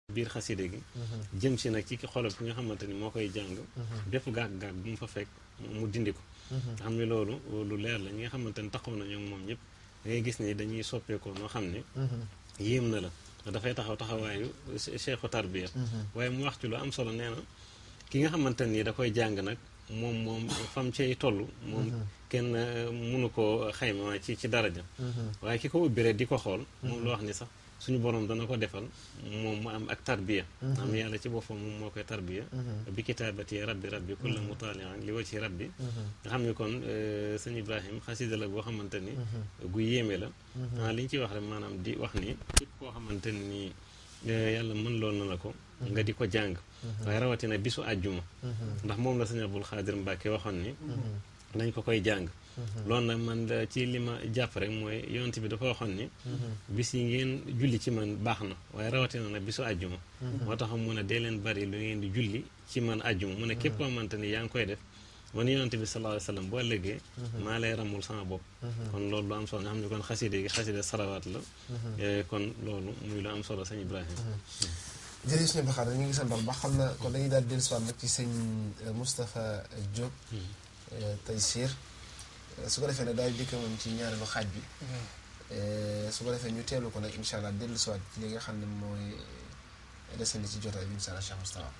biir xaside gi jëm si nag ci ki xolob ki nga xamante ni moo koy jàng bépp gàgg-gàgg bu mu fa fekk mu dindi ko nga xam ne loolu lu leer la ñi nga xamante ni taxaw na ñoom moom ñëpp da ngay gis ni dañuy soppeekoo noo xam ne yéem na la dafay taxaw taxawaayu cheikhu tarbiya waaye mu wax ci lu am solo nee na ki nga xamante nii da koy jàng nag moom moom fam cay toll moom kenn mënu koo xayma ci ci daraja waaye ki ko ubbi rek di ko xool moom lu wax ni sax suñu borom dana ko defal moom mu am ak tarbiya am yàlla ci boppam moom moo koy tarbiya bi kitaabati rabbi rabbi kulla mutaalian li wa ci rabbi nga xam ne kon sëñ Ibrahim xasida la boo xamante ni gu yéeme la ah li ñu ciy wax rek maanaam di wax ni képp koo xamante ni yàlla mën lool na la ko nga di ko jàng waaye rawatina bisu àjjuma ndax moom la sëñ Abdul Xaadir Mbàkke waxoon ni dañ ko koy jàng loolu nag man ci li ma jàpp rek mooy yonent bi dafa waxoon ni bis yi ngeen julli ci man baax na waaye rawatina nag bisu àjjuma moo tax mu ne dee leen bari lu ngeen di julli ci man àjjuma mu ne képp koo xamante ni yaa ngi koy def man yonent bi sallallahu alayhi wa sallam boo ëllëgee maa lay ramul sama bopp kon loolu lu am solo nga xam ne kon xaside gi xaside salawaat la kon loolu muy lu am solo sëñ Ibrahima jërëjëf suñu baxaar ñu ngi sant baax xam na kon dañuy daal dellu siwaat nag ci sëñ Moustapha Diop Taysiir su ko defee nag daal dikk moom ci ñaareelu xaaj bi su ko defee ñu teelu ko nag incha allah dellu siwaat ci li nga xam ne mooy desandi ci jotaay bi incha allah Cheikh Moustapha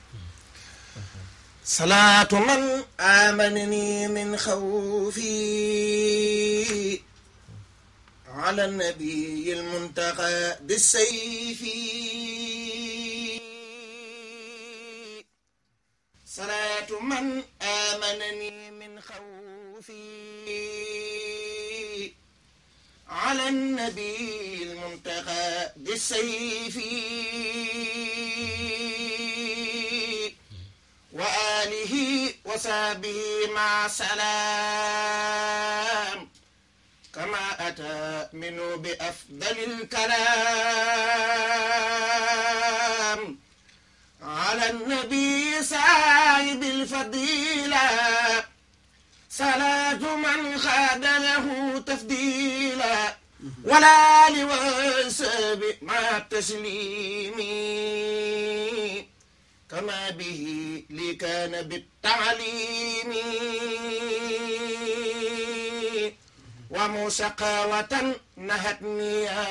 salaatu man amanani min xawfi ala nabiyi almuntaqa bisayfi salaatu man amanani min xawfi على النبي المنتقى بالسيف وآله وصحبه مع سلام كما أتى منه بأفضل الكلام على النبي صاحب الفضيلة صلاة من خاد له تفضيلا ولا لوسب مع التسليم كما به لي كان بالتعليم ومسقاوة نهتني يا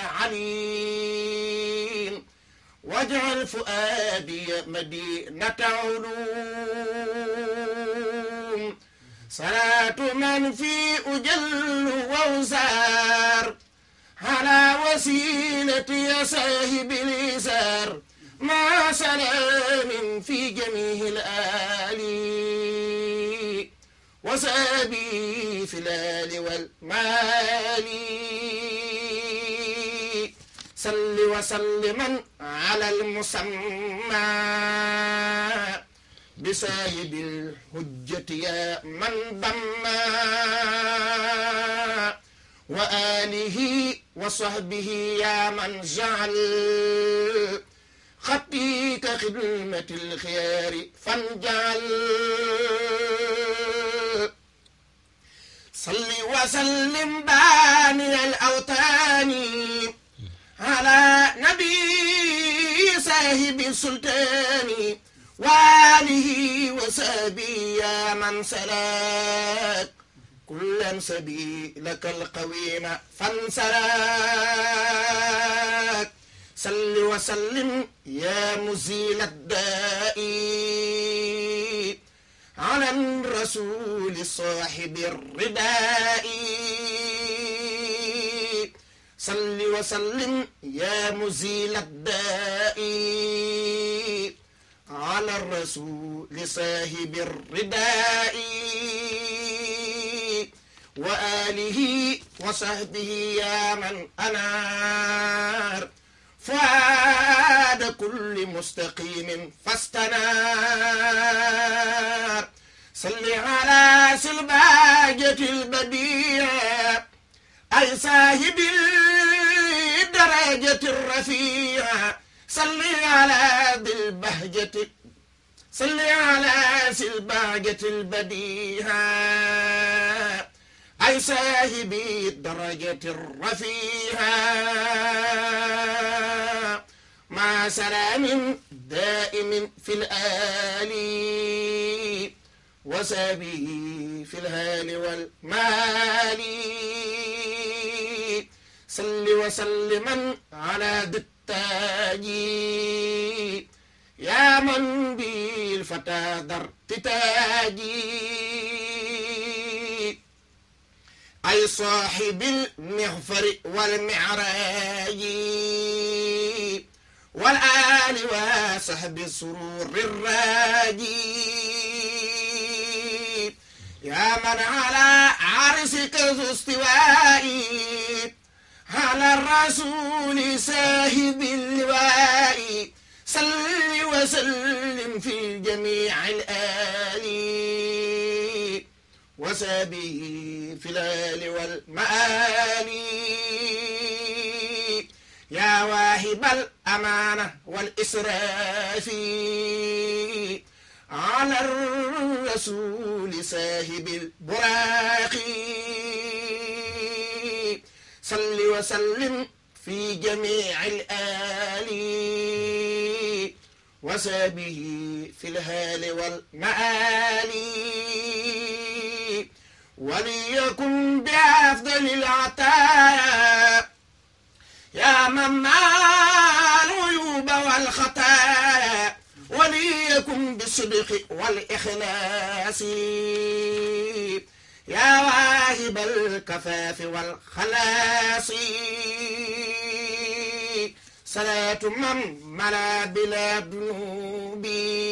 عليم واجعل فؤادي مدينة علوم صلاة من في أجل ووزار على وسيلة يا صاحب اليسار مع سلام في جميع الآل وسابي في الآل والمال صل وسلما على المسمى بساهد الحجة يا من ضما وآله وصحبه يا من جعل خطي كخدمة الخيار فانجعل صل وسلم باني الأوتان على نبي صاحب السلطان وآله وسبي يا من سلاك كلا سبيلك القويم فانسلاك صل وسلم يا مزيل الداء على الرسول صاحب الرداء صل وسلم يا مزيل الداء على الرسول صاحب الرداء وآله وصحبه يا من أنار فؤاد كل مستقيم فاستنار صل على سلباجة البديع أي صاحب الدرجة الرفيعة صل على ذي البهجة صل على سلباجة البديهة أي صاحب الدرجة الرفيعة مع سلام دائم في الآل وسابه في الهال والمال صل وسلما على ذي التاج يا من بالفتى درت تاجي أي صاحب المغفر والمعراج والآل وصحب السرور الراجي يا من على عرسك ذو استوائي على الرسول ساهب اللواء صل وسلم في جميع الآل وسابه في الآل والمآل يا واهب الأمانة والإسراف على الرسول ساهب البراق صل وسلم في جميع الآل وسابه في الهال والمآل وليكن بأفضل العطايا يا من مع العيوب والخطايا وليكن بالصدق والإخلاص يا واهب الكفاف والخلاص صلاة من ملا بلا ذنوب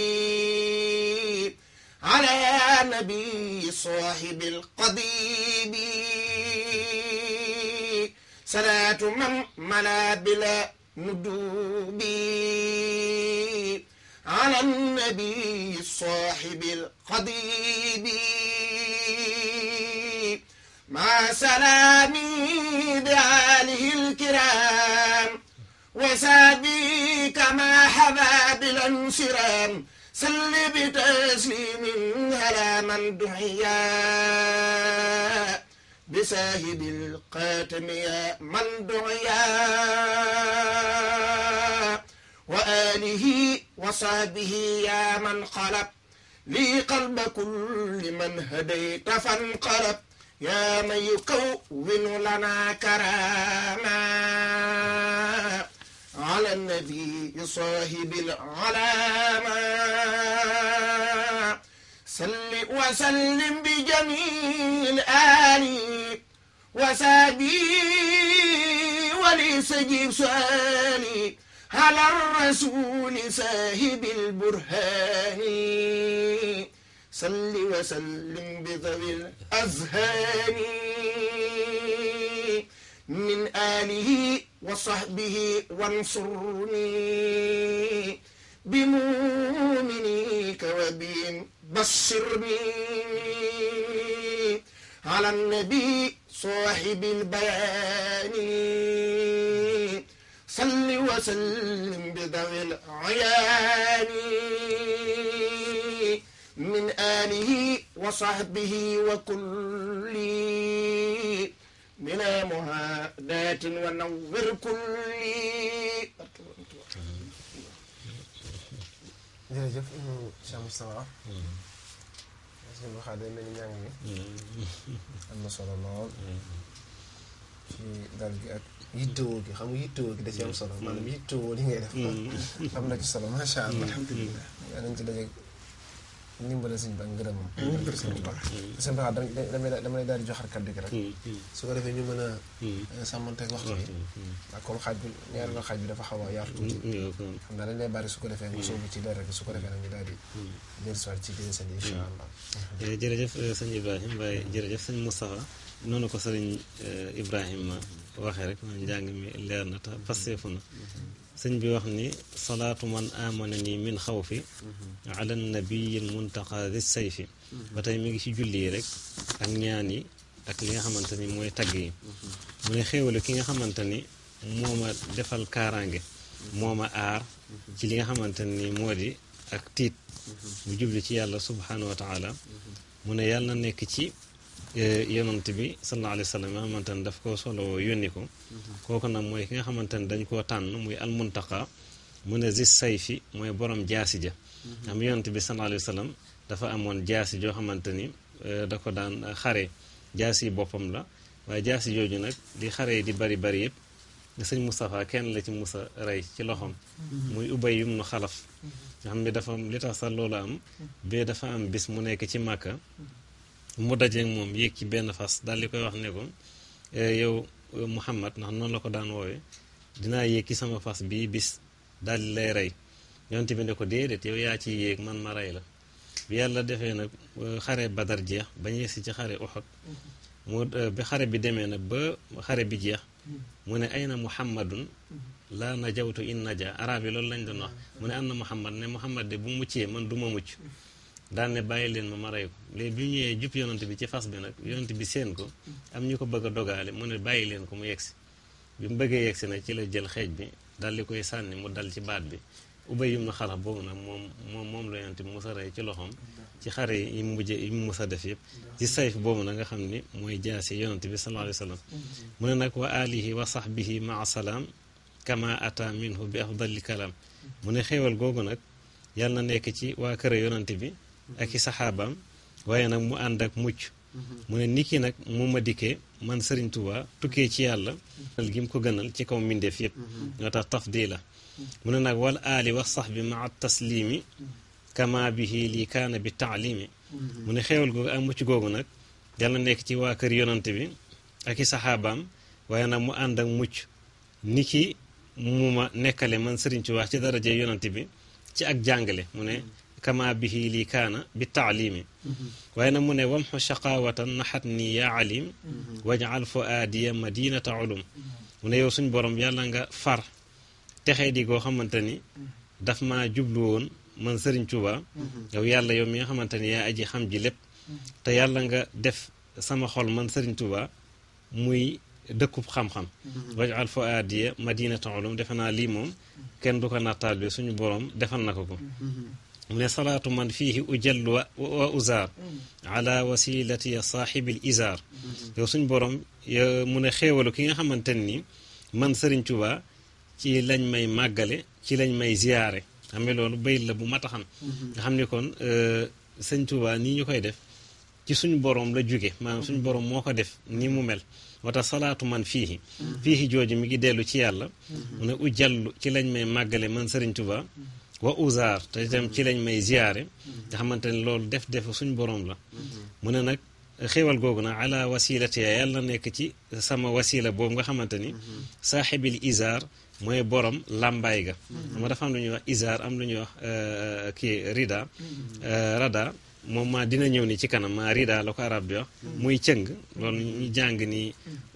على نبي صاحب القضيب صلاة من ملا بلا ندوب على النبي صاحب القضيب مع سلامي بآله الكرام وسابي كما حبا بالانصرام صل بتسليم على من دعيا بساهب القاتم يا من دعيا وآله وصحبه يا من قلب لي قلب كل من هديت فانقلب يا من يكون لنا كراما على النبي صاحب العلامة صل وسلم بجميع الآل وسابي ولسجيب سؤالي على الرسول ساهب البرهان صل وسلم بذوي الأذهان من آله وصحبه وانصرني بمؤمنيك وبهم بشرني على النبي صاحب البيان صل وسلم بذوي العيان من آله وصحبه وكل من مهادات ونور كل jërëjëf Cheikh Moustapha sëñ bi xaar day mel ni njàng mi am na solo lool ci dal gi ak yittewoo gi xam nga yittewoo gi da ci am solo maanaam yittewoo li ngay def am na ci solo macha allah alhamdulilah yaa nañ ci dajeeg ndimbale sëñ bi ak ngërëmam sëñ bu baax sëñ bi xaar damay damay daal di joxar kaddu gi rek su ko defee ñu mën a sàmmanteeg waxtu bi ak comme xaaj bi ñaareelu xaaj bi dafa xaw a yaatu tuuti xam naa dañ lay bari su ko defee nga sóobu ci dara rek su ko defee nag ñu daal di jël soit ci biir seen incha allah jërëjëf sëñ Ibrahima waaye jërëjëf sëñ Moustapha noonu ko sëriñ Ibrahima waxee rek man njàng mi leer na te passeefu na sëñ bi wax ni salaatu man amana nii min xawfi ala nabiyil muntaqa di sayfi ba tey mi ngi ci julli yi rek ak ñaan yi ak li nga xamante ni mooy tagg yi mu ne xéewalu ki nga xamante ni moo ma defal kaaraange moo ma aar ci li nga xamante ni moo di ak tiit bu jubli ci yàlla subhanahu wa taala mu ne yàlla na nekk ci yonant bi sallallahu alayhi wa sallam nga xamante ne daf ko solo yónni ko kooku nag mooy ki nga xamante ne dañ koo tànn muy almuntaqa mu ne zis sayfi mooy borom jaasi ja am yonent bi sallallahu alayhi wa sallam dafa amoon jaasi joo xamante ni da ko daan xare jaasi yi boppam la waaye jaasi jooju nag li xare yi di bari bari yëpp sëñ Moustapha kenn la ci musa rey ci loxoom muy ubay yum nu xalaf nga xam ne dafa li tax sax loolu am bee dafa am bis mu nekk ci màkka mu dajeeg moom yéeg ci benn fas daal di koy wax ne ko yow Muhammad ndax noonu la ko daan woowee dinaa yéeg ci sama fas bii bis daal di lay rey yonent bi ne ko déedéet yow yaa ciy yéeg man ma rey la bi yàlla defee nag xare badar jeex ba ñu yegsi ci xare Uhud mu bi xare bi demee nag ba xare bi jeex mu ne ayna muhammadun laa najawtu in naja arab yi loolu lañ doon wax mu ne am na muhammad ne muhammad de bu muccee man du ma mucc daan ne bàyyi leen ma ma rey ko léegi bi ñëwee jub yonent bi ci fas bi nag yonent bi seen ko am ñu ko bëgg a dogaale mu ne bàyyi leen ko mu yegsi bi mu bëggee yegsi nag ci la jël xeej bi dal di koy sànni mu dal ci baat bi ubay yum na xalax boobu nag moom moom moom la yonent bi musa rey ci loxoom ci xare yi mu mujj yi mu musa def yëpp ci sayf boobu nag nga xam ni mooy jaasi yonent bi sallallahu alayhi wa sallam mu ne nag wa alihi wa sahbihi maa salaam kama ata minhu bi afdali kalaam mu ne xéewal googu nag yàlla na nekk ci waa kër yonent bi ak i saxaabaam waaye nag mu ànd ak mucc mu ne niki nag mu ma dikkee man Serigne Touba tukkee ci yàlla gi mu ko gënal ci kaw mbindeef yëpp ñoo tax tafdila mu ne nag wal aali wa sax bi maa taslimi kama bihi lii kaana bi taalimi mu ne xéewal googu ak mucc googu nag yàlla nekk ci waa kër yonante bi ak i saxaabaam waaye nag mu ànd ak mucc niki mu ma nekkale man Serigne Touba ci daraje yonante bi ci ak jàngale mu ne kama bihi lii kaana bi taalimi waaye nag mu ne wamxu shaqawatan naxat nii yaa alim wajal fuaadiya madinata ulum mu ne yow suñ borom yàlla nga far texee di goo xamante ni daf maa jublu woon man sëriñ Tuuba yow yàlla yow mi nga xamante ni yaa aji xam ji lépp te yàlla nga def sama xol man sëriñ Tuuba muy dëkkub xam-xam wajal fuaadiya madinata ulum defe naa lii moom kenn du ko nattaal bi suñu borom defal na ko ko mu ne salaatu man fiihi ujallu wa uzaar ala wasilati saaxibil izaar yow suñ borom mu ne xéewalu ki nga xamante ni man Sëriñ Tuubaa ci lañ may màggale ci lañ may ziyaare xam nga loolu bayit la bu mat a xam nga xam ni kon Sëriñ Tuubaa nii ñu koy def ci suñu borom la jóge maanaam suñu borom moo ko def ni mu mel moo tax salaatu man fiihi fiihi jooju mi ngi dellu ci yàlla mu ne ujallu ci lañ may màggale man Sëriñ Tuubaa wa uzaar te itam ci lañ may ziyaare nga xamante ne loolu def def suñ borom la mu ne nag xéewal googu nag ala wasilati ya yàlla nekk ci sama wasila boobu nga xamante ni saaxibil izaar mooy borom làmbaay ga xam nga dafa am lu ñuy wax izaar am lu ñuy wax kii rida rada moom maa dina ñëw ni ci kanam maa rida la ko arab di wax muy cëng loolu ñu jàng ni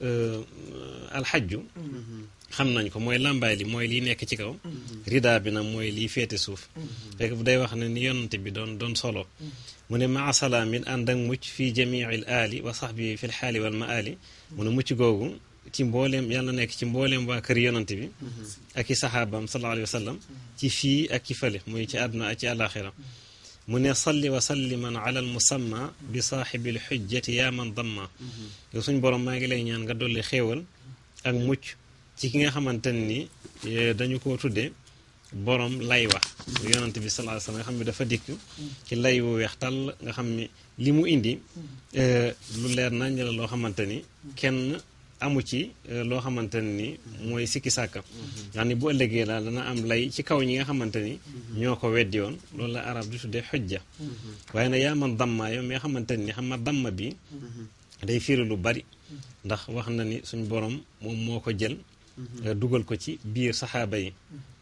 alxajju xam nañ ko mooy làmbaay li mooy liy nekk ci kaw rida bi nag mooy liy féete suuf fekk bu day wax ne ni yonante bi doon doon solo mu ne maa salaamin ànd ak mucc fii jamiil aali wa saxbi fi lxaali wal maali mu ne mucc googu ci mbooleem yàlla nekk ci mbooleem waa kër yonante bi ak i saxaabaam sallallahu alayhi wa sallam ci fii ak ci fële muy ci àdduna ak ci àlaxira mu ne salli wa salliman ala al musamma bi saaxibil xujjati yaa man damma yow suñ borom maa ngi lay ñaan nga dolli xéewal ak mucc ci ki nga xamante ni dañu ko tuddee borom lay wax yonante bi sallallahu alayhi wasallam nga xam ne dafa dikk ci lay wu weex tàll nga xam ni li mu indi lu leer nañ la loo xamante ni kenn amu ci loo xamante ni mooy sikki sàkka yaa ni bu ëllëgee daal dana am lay ci kaw ñi nga xamante ni ñoo ko weddi woon loolu la arab di tuddee xujja waaye nag yaa man damma yow mi nga xamante ni xam nga damma bi day firi lu bari ndax wax na ni suñ borom moom moo ko jël dugal ko ci biir saxaaba yi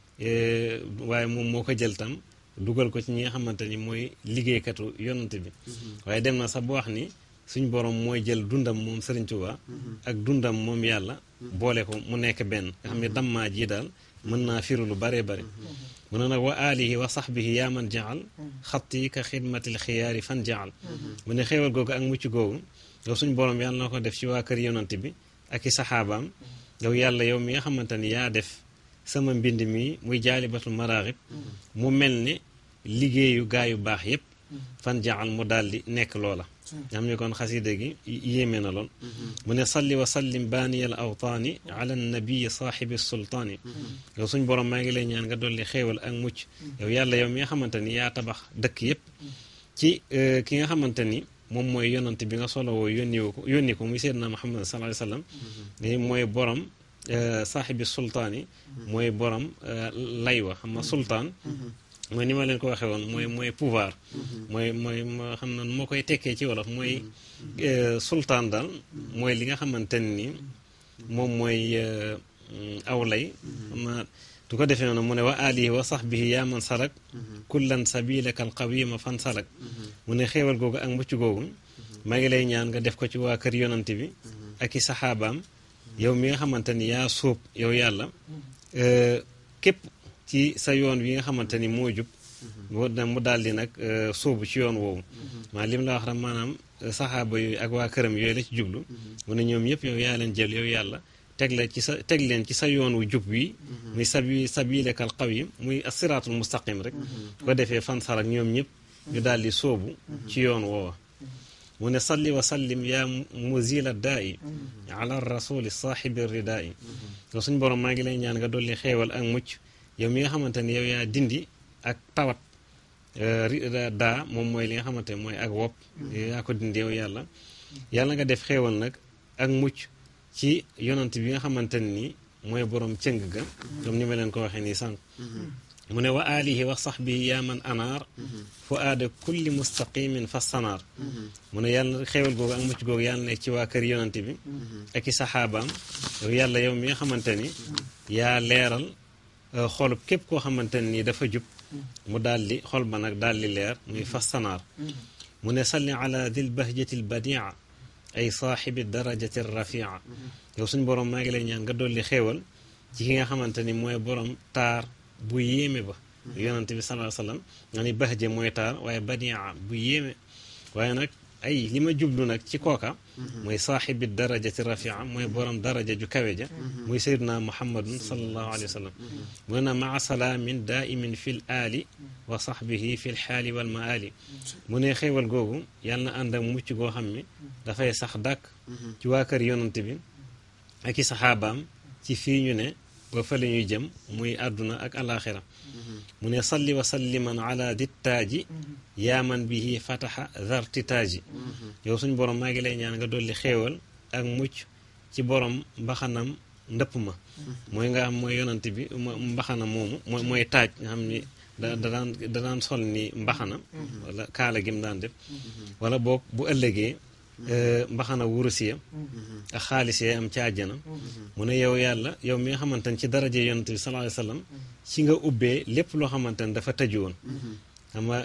waaye moom moo ko jël tam dugal ko ci ñi nga xamante ni mooy liggéeykatu yonante bi waaye dem na sax bu wax ni suñ borom mooy jël dundam moom Sëriñ Tuubaa ak dundam moom yàlla boole ko mu nekk benn nga xam ne dammaa ji daal mën naa firu lu baree bari mu ne nag wa alihi wa sahbihi yaa man jaal xatti ka xidmatil xiyaari fan jaal mu ne xéewal googu ak mucc googu yow suñ borom yàlla na ko def ci waa kër yonante bi ak i saxaabaam yow yàlla yow mi nga xamante ni yaa def sama mbind mi muy jaalibatul maraaxib mu mel ni liggéeyu gaa yu baax yépp fan jaal mu daal di nekk loola nga xam ni kon xasida gi yéeme na lool mu ne salli wa sallim baaniyal awtaani ala nabii saaxibi sultaani yow suñ borom maa ngi lay ñaan nga dolli xéewal ak mucc yow yàlla yow mi nga xamante ni yaa tabax dëkk yépp ci ki nga xamante ni moom mooy yonante bi nga solo woo yónni ko yónni ko muy seydina muhammad sallallahu alayhi wasallam ni mooy borom saaxibi sultaan yi mooy borom lay wa xam nga sultaan mooy ni ma leen ko waxee woon mooy mooy pouvoir mooy mooy moo xam na moo koy tekkee ci wolof mooy sultaan daal mooy li nga xamante ni moom mooy aw lay xam na du ko defee noonu mu ne wa alihi wa sahbihi yaa man salak kullan sabilaka al qawima fan salak mu ne xéewal googu ak mucc googu maa ngi lay ñaan nga def ko ci waa kër yonante bi ak i saxaabaam yow mi nga xamante ni yaa sóob yow yàlla képp ci sa yoon wi nga xamante ni moo jub mu daal di nag sóobu ci yoon woowu maa lim la wax rek maanaam saxaaba yooyu ak waa këram yooyu la ci jublu mu ne ñoom yëpp yow yaa leen jël yow yàlla teg la ci sa teg leen ci sa yoon wu jub wi muy sabi sabilekal qawim muy asiraatul mustaqim rek ko defee fan sarak ñoom ñëpp ñu daal di sóobu ci yoon woowa mu ne salli wa sallim yaa muzila daa i ala rasuli saaxibi ridaa i yow suñ borom maa ngi lay ñaan nga dolli xeewal ak mucc yow mi nga xamante ni yow yaa dindi ak tawat daa moom mooy li nga xamante ne mooy ak wopp yaa ko dindi yow yàlla yàlla nga def xeewal nag ak mucc ci yonant bi nga xamante ni mooy borom cëng ga comme ni ma leen ko waxee nii sànq mu ne wa alihi wa sahbihi yaa man anaar fu aada kulli mustaqimin fa sanaar mu ne yàlla xéewal googu ak mucc googu yàlla nekk ci waa kër yonant bi ak i saxaabaam yow yàlla yow mi nga xamante ni yaa leeral xolub képp koo xamante ni dafa jub mu daal di xol ba nag daal di leer muy fa sanaar mu ne salli ala dil bahjati l badia ay saaxibi darajati rafia yow suñ borom maa ngi lay ñaan nga dolli xéewal ci ki nga xamante ni mooy borom taar bu yéeme ba yonante bi salaa sallam nga ni bahje mooy taar waaye badia bu yéeme waaye nag ay li ma jublu nag ci kooka mooy saaxibi darajati rafia mooy borom daraja ju kawe ja muy sayduna muhammadun salallahu alayhi wa sallam mu ne maa salaamin daimin fi l aali wa sahbihi fi l xaali wal maali mu ne xéewal googu yàlla na ànd ak mucc goo xam ni dafay sax dàkk ci waa kër yonante bi ak i saxaabaam ci fii ñu ne ba fa la ñuy jëm muy àdduna ak alaxira mu ne salli wa salliman ala dittaaji yaaman bihi fataxa zartitaaji yow suñ borom maa ngi lay ñaan nga dolli xéewal ak mucc ci borom mbaxanam ndëpp ma mooy nga xam mooy yonant bi mbaxana moomu mooy mooy taaj nga xam ni da da daan da daan sol ni mbaxana wala kaala gi mu daan def wala boog bu ëllëgee mbaxana wurusiya ak xaalis yee am ci àjjana mu ne yow yàlla yow mi nga xamante ne ci daraje yonent bi sallallahu alayhi wasallam ci nga ubbee lépp loo xamante ne dafa tëju woon xam nga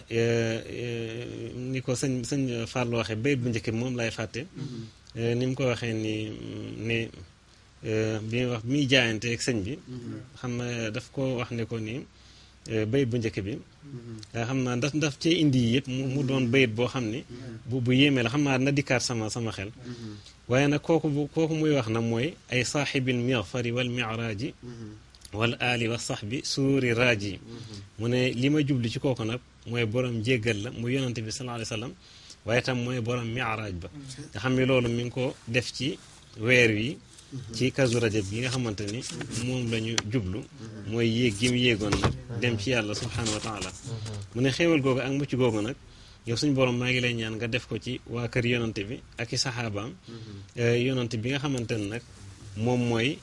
ni ko sëñ sëñ Fallou waxee bayit bu njëkk bi moom lay fàtte ni mu ko waxee ni ne bi muy wax bi muy jaayante ak sëñ bi xam na daf ko wax ne ko nii bayit bu njëkk bi nga xam naa daf daf cee indi yëpp mu doon bayit boo xam ni bu bu yéemee la xam naa na dikkaat sama sama xel waaye nag kooku bu kooku muy wax na mooy ay saaxibil mixfari wal miraaji wal aali wa sahbi suuri raaji mu ne li ma jublu ci kooku nag mooy borom jéggal la mu yonante bi sallallahu alayhi wasallam waaye tam mooy borom miraaj ba nga xam ne loolu mi ngi ko def ci weer wi ci kazu rajab bi nga xamante ni moom la ñu jublu mooy yéeg gi mu yéegoon nag dem ci yàlla subhanahu wa taala mu ne xéewal googu ak mucc googu nag yow suñ borom maa ngi lay ñaan nga def ko ci waa kër yonante bi ak i saxaabaam yonante bi nga xamante ni nag moom mooy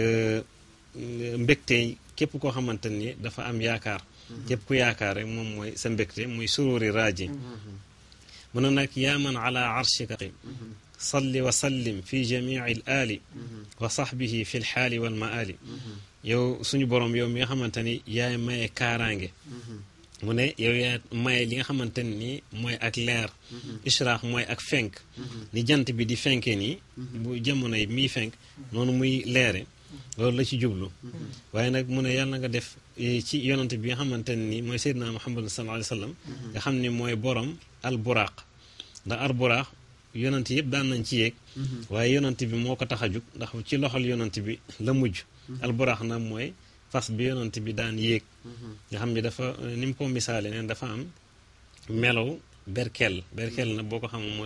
mbégte képp koo xamante ni dafa am yaakaar képp ku yaakaar rek moom mooy sa mbégte muy sururi raaji mu ne nag yaa man ala arshika salli wa sallim fi jamii al aali wa sahbihi fi l xaali wal maali yow suñu borom yow mi nga xamante ni yaay maye kaaraange mu ne yow yaa maye li nga xamante ni mooy ak leer ishraax mooy ak fenk ni jant bi di fenkee nii bu jamono yi miy fenk noonu muy leere loolu la ci jublu waaye nag mu ne yàlla nga def ci yonante bi nga xamante ni mooy seydina muhammad sallallahu alayhi wa sallam nga xam ni mooy borom al buraaq ndax al buraaq yonant yëpp daan nañ ci yéeg waaye yonant bi moo ko tax a jug ndax ci loxol yonant bi la mujj alburaax nag mooy fas bi yonant bi daan yéeg nga xam ni dafa ni mu ko misaale neen dafa am melow berkel berkel na boo ko xam mooy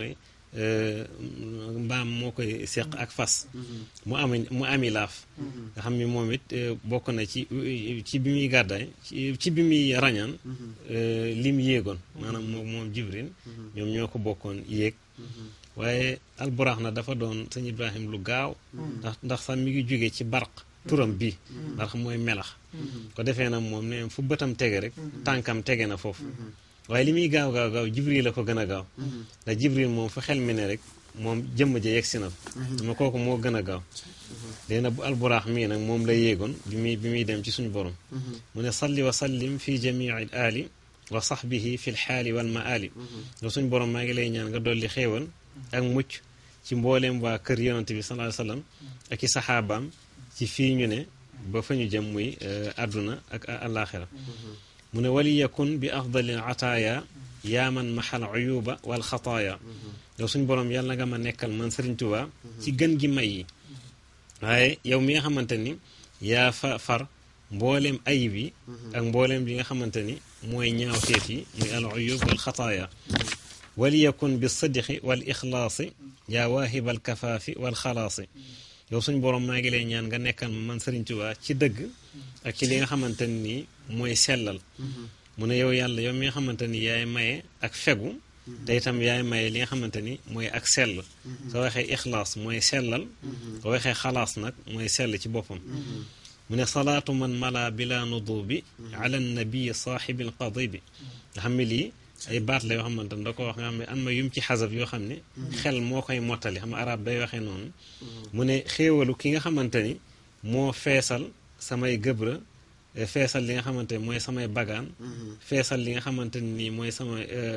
mbaam moo koy seq ak fas mu am mu ami laaf nga xam ni moom it bokk na ci ci bi muy gàddaay ci bi muy rañaan lim yéegoon maanaam moom moom jibril ñoom ñoo ko bokkoon yéeg waaye alburaax na dafa doon sëñ ibrahim lu gaaw ndax ndax sax mi ngi jóge ci barq turam bi ndax mooy melax ko defee nag moom ne fu bëtam tege rek tànkam tege na foofu waaye li muy gaaw gaaw gaaw jibril la ko gën a gaaw ndax jibril moom fu xel mi ne rek moom jëmm ja yegg si na ma kooku moo gën a gaaw léegi nag bu alburaax mii nag moom la yéegoon bi muy bi muy dem ci suñu borom mu ne salli wa sallim fi jamii ali wa sahbihi fi lxaali wal maali nga suñu borom maa ngi lay ñaan nga dolli xéewal ak mucc ci mbooleem waa kër yonante bi sallallahu alayhi wasallam ak i saxaabaam ci fii ñu ne ba fa ñu jëm muy àdduna ak àllaaxira mu ne wali yakun bi afdali ataaya yaa man maxal uyuba wal xataaya yow suñ borom yàlla nga ma nekkal man Sëriñ Tuubaa ci gën gi may yi waaye yow mi nga xamante ni yaa fa far mbooleem ayib yi ak mbooleem li nga xamante ni mooy ñaawteef yi muy al uyub wal xataaya wali yakun bi sidqi wal ixlaasi yaa waahibal kafaafi wal xalaasi yow suñ borom maa ngi lay ñaan nga nekkal ma man Sëriñ Tuubaa ci dëgg ak ci li nga xamante ni mooy sellal mu ne yow yàlla yow mi nga xamante ni yaay maye ak fegu te itam yaay maye li nga xamante ni mooy ak sell soo waxee ixlaas mooy sellal soo waxee xalaas nag mooy sell ci boppam mu ne salaatu man mala bila nudubi ala nabii saaxibil qadibi nga xam ne lii ay baat la yoo xamante ne da ko wax nga xam ne am na yum ci xasab yoo xam ne xel moo koy mottali xam arab day waxee noonu mu ne xéewalu ki nga xamante ni moo feesal samay gëbra feesal li nga xamante ni mooy samay bagaan feesal li nga xamante ni mooy sama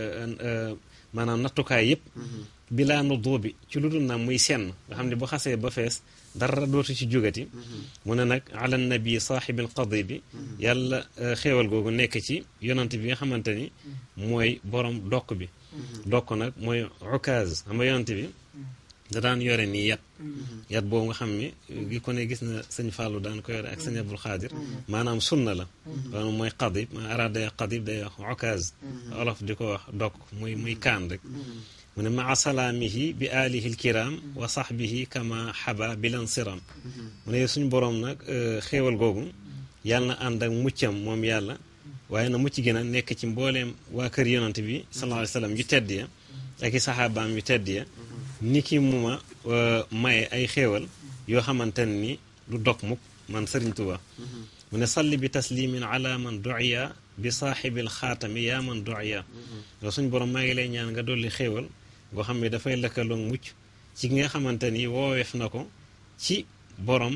maanaam nattukaay yëpp bilaa nu doobi ci lu dul na muy senn nga xam ne bu xasee ba fees dara dootu ci jógati mu ne nag ala nabi saaxibil qadi bi yàlla xéewal googu nekk ci yonante bi nga xamante ni mooy borom dokk bi dokk nag mooy ukaaz xam nga yonante bi da daan yore nii yat yat boobu nga xam ni gi ko ne gis na sëñ Fallou daan ko yore ak sëñ Abdul Xaadir maanaam sunna la loolu mooy qadib arab day wax qadib day wax okaz olof di ko wax dokk muy muy kaan rek mu ne maa salaamihi bi alihi lkiram wa sahbihi kama xaba bilan siram mu ne suñ boroom nag xéewal googu yàlla na ànd ak muccam moom yàlla waaye na mucc gi nag nekk ci mbooleem waa kër yonante bi sallallahu alayhi wa sallam yu tedd ya ak i saxaabaam yu tedd ya ni ki mu ma maye ay xéewal yoo xamante ni du dog mukk man Sëriñ Tuubaa mu ne salli bi taslimin ala man duiya bi saaxibil xaatami yaa man duiya yow suñ borom maa ngi lay ñaan nga dolli xéewal goo xam ne dafay lëkkaloog mucc ci ki nga xamante ni wooweef na ko ci borom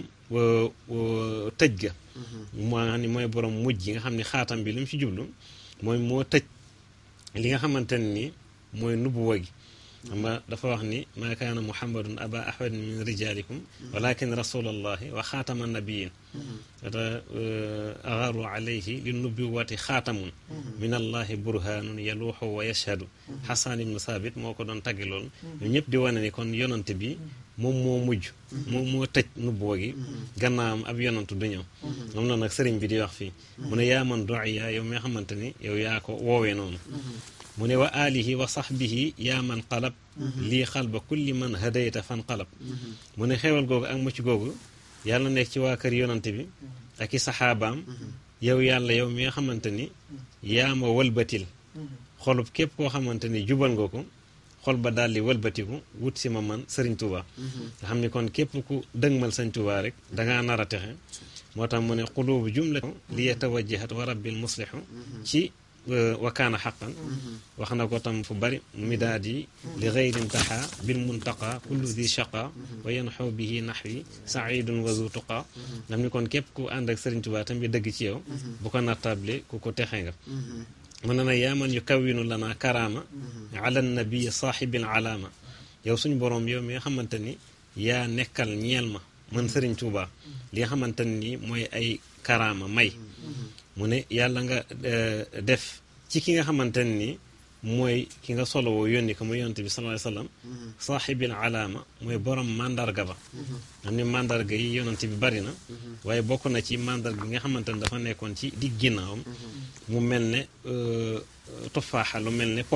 tëj ga moo xam ne mooy borom mujj gi nga xam ne xaatam bi lu mu ci jublu mooy moo tëj li nga xamante ni mooy nubuwa gi xam nga dafa wax ni maa kaana muhammadun aba ahad min rijalikum walakin rasulallahi wa xaatama nabiyin ata agaru alayhi li nubuwati xaatamun min allahi burhanun yaluuxu wa yashhadu xasan ibnu saabit moo ko doon taggi loolu ñoom ñëpp di wane ni kon yonante bi moom moo mujj moom moo tëj nubuwa gi gannaawam ab yonantu du ñëw moom na nag sëriñ bi di wax fii mu ne yaa man doiya yow mi nga xamante ni yow yaa ko woowee noonu mu ne wa alihi wa sahbihi yaa man qalab lii xalba kulli man hadayta fan qalab mu ne xewal googu ak mucc googu yàlla nekk ci waa kër yonante bi ak i saxaabaam yow yàlla yow mi nga xamante ni yaa ma wëlbatil xolub képp koo xamante ni jubal nga ko xol ba daal di wëlbatiku wut si ma man sëriñ Tuuba nga xam ni kon képp ku dëgmal sëriñ Tuuba rek dangaa nar a texe moo tax mu ne xulubu jumla li yatawajjahat wa rabbil muslihu ci wa kaana xaqan wax na ko tam fu bari midaad yi li gayrin taxa bil muntaqa kullu di shaqa wa yanxoo bihi naxwi saidun wa zu tuqa ngam ni kon képp ku ànd ak Sëriñ Tuubaa tam bi dëgg ci yow bu ko nattable ku ko texe nga mu ne nag yaa man yu kawinu lana karaama ala nabii saaxibil alaama yow suñ boroom yow mi nga xamante ni yaa nekkal ñeel ma man Sëriñ Tuubaa li nga xamante ni mooy ay karaama may mu ne yàlla nga def ci ki nga xamante ni mooy ki nga solo woo yónni ko muy yonante bi sallallahu alayhi wasallam saaxibil alaama mooy borom mandarga ba xam ni mandarga yi yonante bi bari na waaye bokk na ci mandarga gi nga xamante ne dafa nekkoon ci digg ginnaawam mu mel ne tufaaxa lu mel ne pom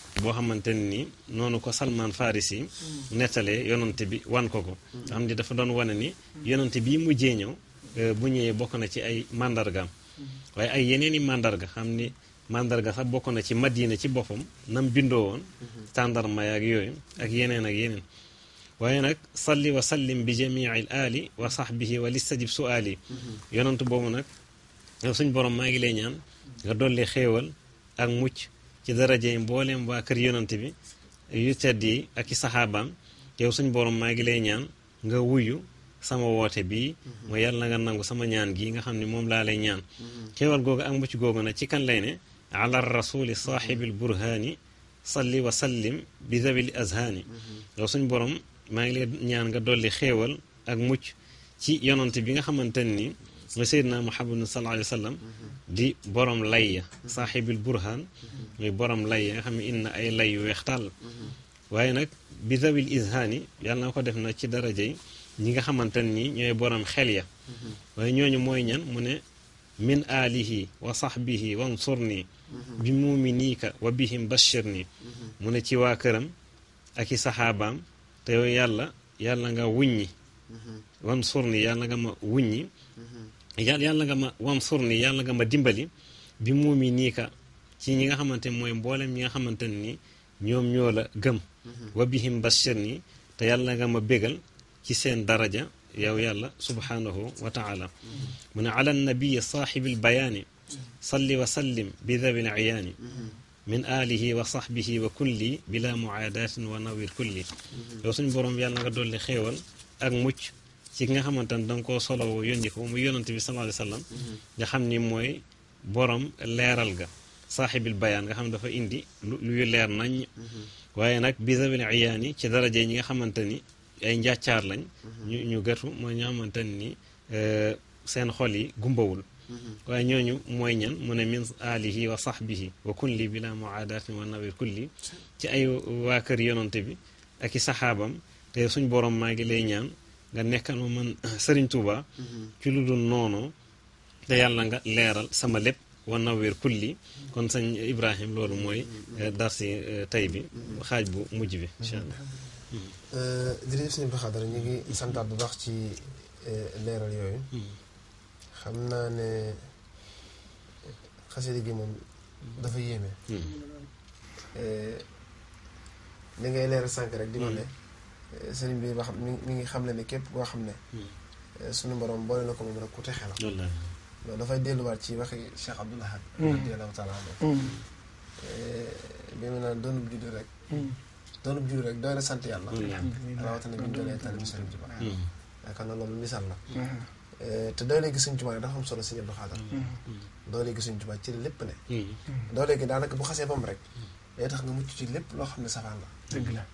boo xamante ni noonu ko Salman Farisi nettalee yonante bi wan ko ko xam ni dafa doon wane ni yonante bii mujjee ñëw bu ñëwee bokk na ci ay mandargaam waaye ay yeneen i mandarga xam ni mandarga sax bokk na ci madina ci boppam nam bindoo woon tàndarma yaak yooyu ak yeneen ak yeneen waaye nag salli wa sallim bi jamii al ali wa sahbihi wa listajib suali yonantu boobu nag yow suñ borom maa ngi lay ñaan nga dolli xéewal ak mucc ci daraje mbooleem waa kër yonant bi yu tedd yi ak i saxaabaam yow suñ borom maa ngi lay ñaan nga wuyu sama woote bii mooy yàlla na nga nangu sama ñaan gi nga xam ne moom laa lay ñaan xéewal googu ak mucc googu nag ci kan lay ne ala rasuli saaxibil burhaani salli wa sallim bi zawil azhaani yow suñ borom maa ngi lay ñaan nga dolli xéewal ak mucc ci yonante bi nga xamante ni mooy seydina muhammad sallallahu alayhi wa sallam di borom layya saaxibil burhaan muy borom layya nga xam ne inna ay lay yu weex tàll waaye nag bi zawil izhaani yàlla na ko def na ci daraja yi ñi nga xamante ni ñooy borom xel ya waaye ñooñu mooy ñan mu ne min alihi wa sahbihi wansurni bi muminiika wa bihim bashir ni mu ne ci waa këram ak i saxaabaam te yow yàlla yàlla nga wuññi wansurni yàlla nga ma wuññi yàlla yàlla nga ma wansurni yàlla nga ma dimbali bi muminiika ci ñi nga xamante mooy mboolem ñi nga xamante ni ñoom ñoo la gëm wa bihim bashir ni te yàlla nga ma bégal ci seen daraja yow yàlla subhanahu wa taala mu ne ala nabiyi saaxibil bayaani salli wa sallim bi dawi liyaani min alihi wa sahbihi wa kulli bila muaadatin wa nawir kulli yow suñ boroom yàlla nga dolli xéewal ak mucc ci ki nga xamante ne danga koo solowo yónni ko mu yonante bi sallallahu alayhi wa sallam nga xam ni mooy borom leeral ga saaxibil bayaan nga xam ne dafa indi luy leer nañ waaye nag bi dawi liyaani ci daraje ñi nga xamante ni ay njàccaar lañ ñu ñu gëtu mooy ñoo xamante ni seen xol yi gumbawul waaye ñooñu mooy ñan mu ne min alihi wa sahbihi wa kulli bila muaadatin wa nawir kulli ci ay waa kër yonante bi ak i saxaabam te suñ borom maa ngi lay ñaan nga nekkal ma man sëriñ Tuuba ci lu dul noonu te yàlla nga leeral sama lépp wa nawir kulli kon sëñ Ibrahim loolu mooy darsi tey bi xaaj bu mujj bi incha allah jërëjëf sëñ Abdou Khadre ñu ngi santaat bu baax ci leeral yooyu xam naa ne xasida gi moom dafa yéeme li ngay leeral sànq rek di ma ne sëriñ bi wax mi mi ngi xam ne ne képp koo xam ne suñu borom boole na ko moom rek ku texe la loolu dafay delluwaat ci waxi Cheikh Abdoul Ahad radiyallahu taala anhu bi mu naan doonub juddu rek doonub juddu rek doy na sant yàlla rawatina bi ñu doonee taalibu Sëriñ Tuubaa yaakaar naa loolu misaal la te doo léegi Sëriñ Tuubaa dafa am solo Sëriñ Abdou Khadre doo léegi Sëriñ Tuubaa ci lépp ne doo léegi daanaka bu xasee bam rek day tax nga mucc ci lépp loo xam ne safaan la dëgg la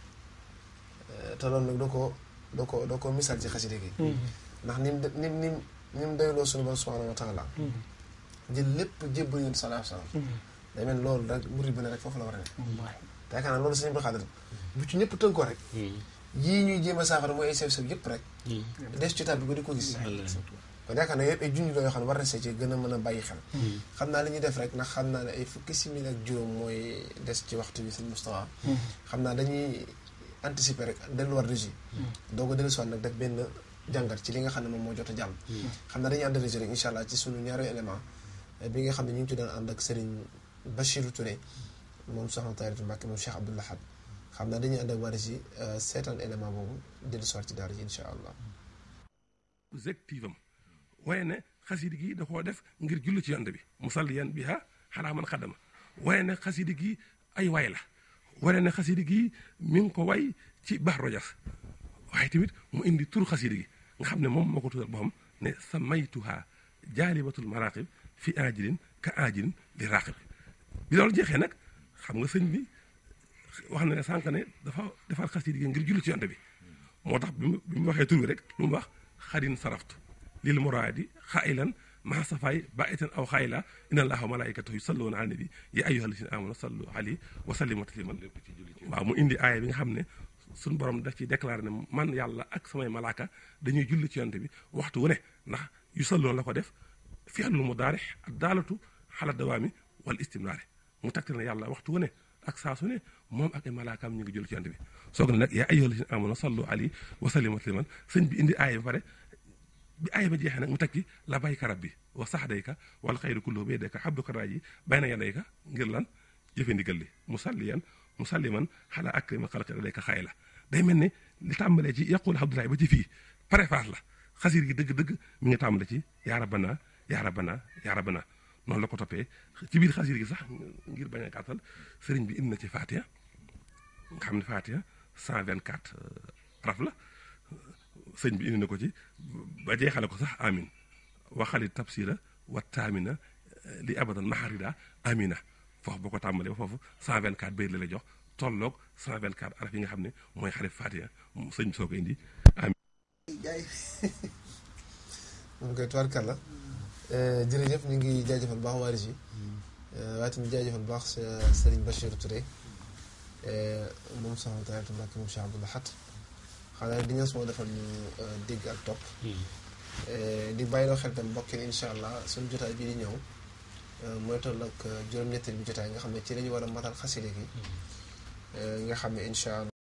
te loolu nag doo ko doo ko doo ko misaal ci xasida gi ndax nim nim nim ni mu doyloo suñu borom subhanahu wa taala jël lépp jébbal yéen salaa salaam day mel loolu rek murid bi ne rek foofu la war a ne te yaakaar naa loolu Sëriñ Abdou Khadre bu ci ñëpp tënkoo rek yii ñuy jéem a saafara mooy ay sew sew yëpp rek des ci tab bi ko di ko gis kon yaakaar naa yëpp ay junj la yoo xam ne war na see ci gën a mën a bàyyi xel xam naa li ñuy def rek ndax xam naa ne ay fukki simili ak juróom mooy des ci waxtu bi sëñ Moustapha xam naa dañuy anticiper rek delluwaat régie doo ko dellusiwaat nag def benn jàngat ci li nga xam ne moom moo jot a jàll xam naa dañuy ànd régie rek incha allah ci sunu ñaari élément bi nga xam ne ñu ngi ci doon ànd ak Serigne Bachirou Touré moom soxna Taaratu Mbàkke moom Cheikh Abdoul Ahad xam naa dañuy ànd ak waa régie seetaan élément boobu dellusiwaat ci daara ji incha allah objectif am waaye ne xasidi gi da koo def ngir julli ci yonte bi musalliyan biha xalaa man xadama waaye ne xasidi gi ay way la waaye ne xasidi gi mi ngi ko way ci baax rojas waaye tamit mu indi tur xasidi gi nga xam ne moom moo ko tuddal boppam ne samaytuha jaalibatul maraqib fi ajilin ka ajilin li raqib bi loolu jeexee nag xam nga sëñ bi wax na ne sànq ne dafa defar xasidi gi ngir julli ci yonte bi moo tax bi mu bi mu waxee tur bi rek lu mu wax xadin saraftu lil muraadi xailan maa safaay baitan aw xayla inna allaha wa malaikatahu yusalluuna ala nabi ya ayyuha alladina amanu sallu alayhi wa sallimu tasliman waaw mu indi aaya bi nga xam ne suñu borom daf ci déclaré ne man yàlla ak samay malaaka dañuy julli ci yonte bi waxtu wu ne ndax yu salloon la ko def fi'lul mudaari ak daalatu xala dawaami wal istimraari mu tegtal ne yàlla waxtu wu ne ak saa su ne moom ak ay malaakaam ñu ngi julli ci yonent bi soog na nag yaa ayyuhal lazina amanu sallu alayhi wa sallimu tasliman sëñ bi indi aaya ba pare bi aaya ba jeexee nag mu teg ci la bayka rabbi wa saxdayka wal xayru kulluhu bi yadayka habduka raaji bayna yadayka ngir lan jëfe ndigal li musalliyan musalliman xala akrima xalqi ladayka xaay la day mel ne li tàmbalee ci yaqul abdoulaye ba ci fii préface la xasir gi dëgg-dëgg mi ngi tàmbale ci yaa rabbana yaa rabbana yaa rabbana noonu la ko toppee ci biir xasir gi sax ngir bañ a gàttal sëriñ bi indi na ci Fatiha nga xam ne Fatiha 124 araf la sëñ bi indi na ko ci ba jeexale ko sax amin waxali tabsira wa taamina li abadan maharida amina foofu boo ko tàmbalee ba foofu 124 bayit la lay jox tolloog 124 araf yi nga xam ne mooy xarif Fatiha sëñ bi soo ko indi amin moom koy tubaarkàlla jërëjëf ñu ngi jaajëfal baax waa Régis waaye tamit jaajëfal baax Serigne Bachir Touré moom soxna Tariatu Mbàkke moom Cheikh Abdou Lahad xanaa di ñëw suma defal ñu dégg ak topp di bàyyiloo xel tam mbokk yi incha allah suñu jotaay bii di ñëw mooy toll ak juróom-ñetteel bi jotaay nga xam ne ci la ñu war a matal xasile gi nga xam ne incha allah